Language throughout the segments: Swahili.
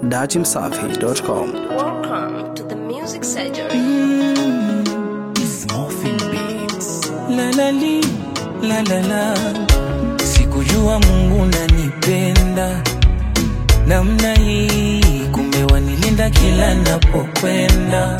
dachimsafi.com. Welcome to the music surgery. La la li, la la la. Sikujua Mungu nanipenda namna hii, kumbe wanilinda kila napokwenda,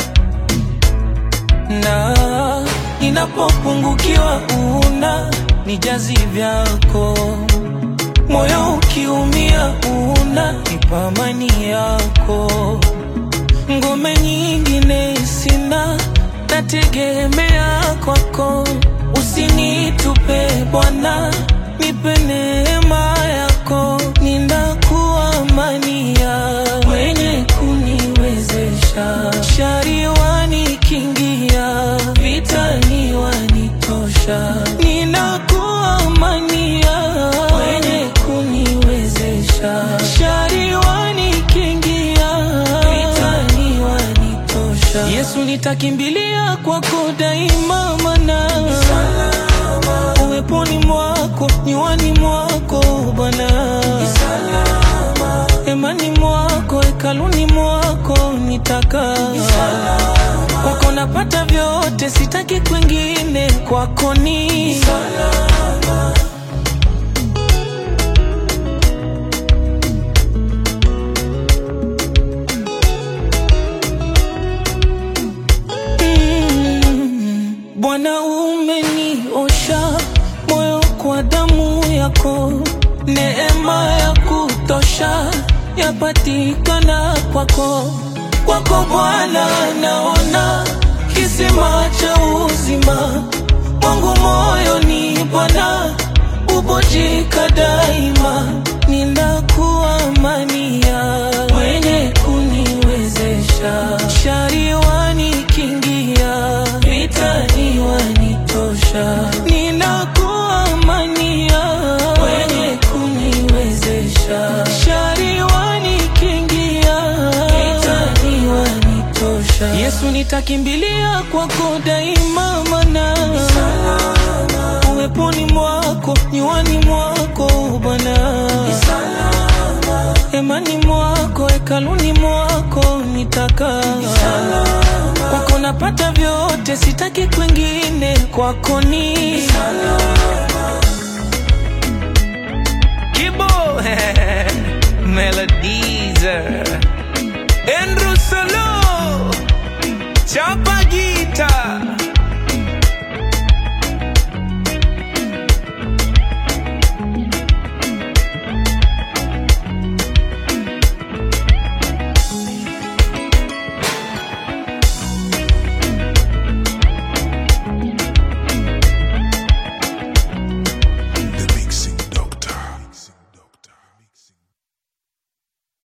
na ninapopungukiwa una nijazi vyako, moyo ukiumia una nipa amani yako ngome nyingine sina, nategemea kwako. Usinitupe Bwana, nipe neema yako, ninakuamania mwenye kuniwezesha. Shari wanikingia, vitani wanitosha, ninakuamania mwenye kuniwezesha. Shari wanikingia, vitani wanitosha. Yesu nitakimbilia kwako daima, mana uweponi mwako, nywani mwako Bwana, hemani mwako, hekaluni mwako nitaka kwako napata vyote, sitaki kwingine, kwako ni Mm, Bwana umeniosha moyo kwa damu yako, neema ya kutosha yapatikana kwako. Kwako Bwana naona kisima cha uzima wangu moyoni, Bwana ubojika daima, ninakuamania mwenye kuniwezesha. Shari wanikingia, vitani wanitosha, ninakuamania mwenye kuniwezesha. Shari wanikingia, vitani wanitosha. Yesu nitakimbilia kwako daima, mana uweponi mwako, nywani mwako Bwana, hemani mwako, hekaluni mwako nitaka kwako napata vyote, sitaki kwingine, kwako ni Kibo Melodies Andrew Solo Chapa